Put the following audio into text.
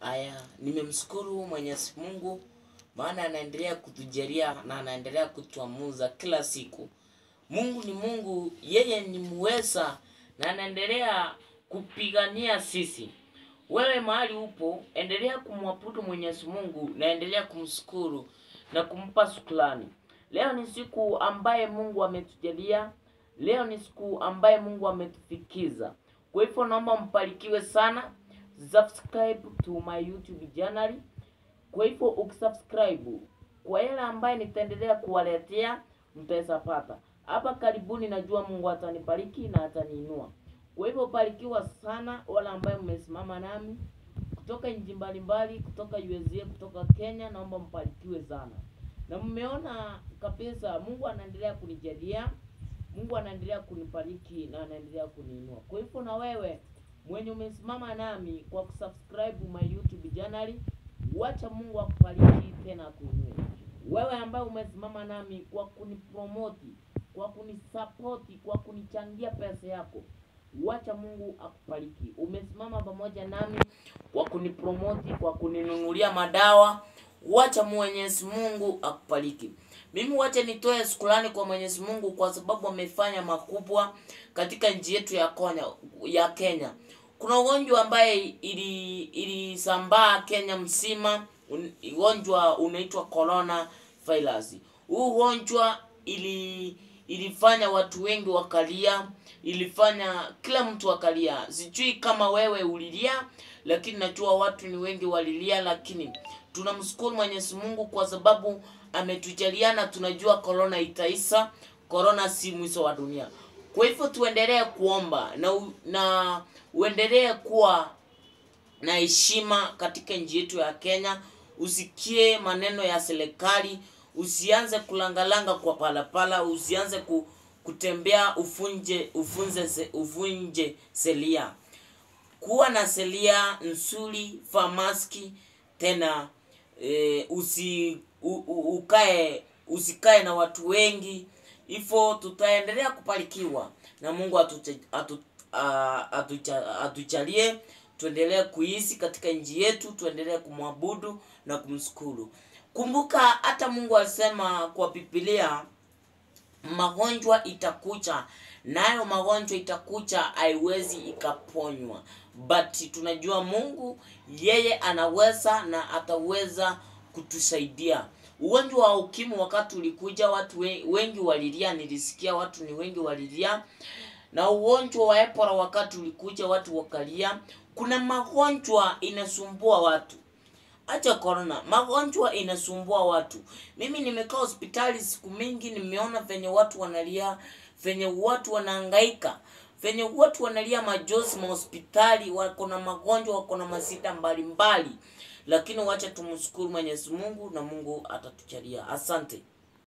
Aya, nimemshukuru Mwenyezi Mungu maana anaendelea kutujalia na anaendelea kutuamuza kila siku. Mungu ni Mungu, yeye ni muweza na anaendelea kupigania sisi. Wewe mahali upo, endelea kumwabudu Mwenyezi Mungu na endelea kumshukuru na kumpa shukrani. Leo ni siku ambaye Mungu ametujalia, leo ni siku ambaye Mungu ametufikiza. Kwa hivyo naomba mbarikiwe sana, subscribe to my YouTube channel. Kwa hivyo ukisubscribe, kwa yale ambaye nitaendelea kuwaletea mtaweza pata. Hapa karibuni najua Mungu atanibariki na ataniinua. Kwa hivyo barikiwa sana wale ambaye mmesimama nami kutoka nchi mbalimbali, kutoka USA, kutoka Kenya, naomba mbarikiwe sana. Na mmeona kabisa Mungu anaendelea kunijalia, Mungu anaendelea kunibariki na anaendelea kuniinua. Kwa hivyo na wewe mwenye umesimama nami kwa kusubscribe my YouTube channel, wacha Mungu akubariki tena akuinue. Wewe ambaye umesimama nami kwa kunipromoti, kwa kunisapoti, kwa kunichangia pesa yako, wacha Mungu akubariki. Umesimama pamoja nami kwa kunipromoti, kwa kuninunulia madawa, wacha Mwenyezi Mungu akubariki. Mimi wacha nitoe shukrani kwa Mwenyezi Mungu kwa sababu amefanya makubwa katika nchi yetu ya Kenya, ya Kenya. Kuna ugonjwa ambaye ili ilisambaa Kenya mzima, un- ugonjwa unaitwa corona virus. Huu ugonjwa ili ilifanya watu wengi wakalia, ilifanya kila mtu akalia. Sijui kama wewe ulilia, lakini najua watu ni wengi walilia, lakini tunamshukuru Mwenyezi Mungu kwa sababu ametujaliana. Tunajua corona itaisha, corona si mwisho wa dunia. Kwa hivyo tuendelee kuomba na, u- na uendelee kuwa na heshima katika nchi yetu ya Kenya. Usikie maneno ya serikali, usianze kulangalanga kwa palapala, usianze ku, kutembea ufunje ufunze se- uvunje sheria. Kuwa na sheria nzuri, vaa maski tena e, usi u, u, ukae usikae na watu wengi hivyo tutaendelea kubarikiwa na mungu atuche- atu, a- atucha- atujalie tuendelee kuishi katika nchi yetu tuendelee kumwabudu na kumshukuru kumbuka hata mungu alisema kwa bibilia magonjwa itakucha nayo magonjwa itakucha haiwezi ikaponywa but tunajua mungu yeye anaweza na ataweza kutusaidia ugonjwa wa ukimwi wakati ulikuja watu we- wengi walilia nilisikia watu ni wengi walilia na ugonjwa wa ebola wakati ulikuja watu wakalia kuna magonjwa inasumbua watu acha corona magonjwa inasumbua watu mimi nimekaa hospitali siku mingi nimeona venye watu wanalia venye watu wanahangaika venye watu wanalia majozi mahospitali wako na magonjwa wako na masida mbalimbali lakini wacha tumshukuru mwenyezi mungu na mungu atatujalia asante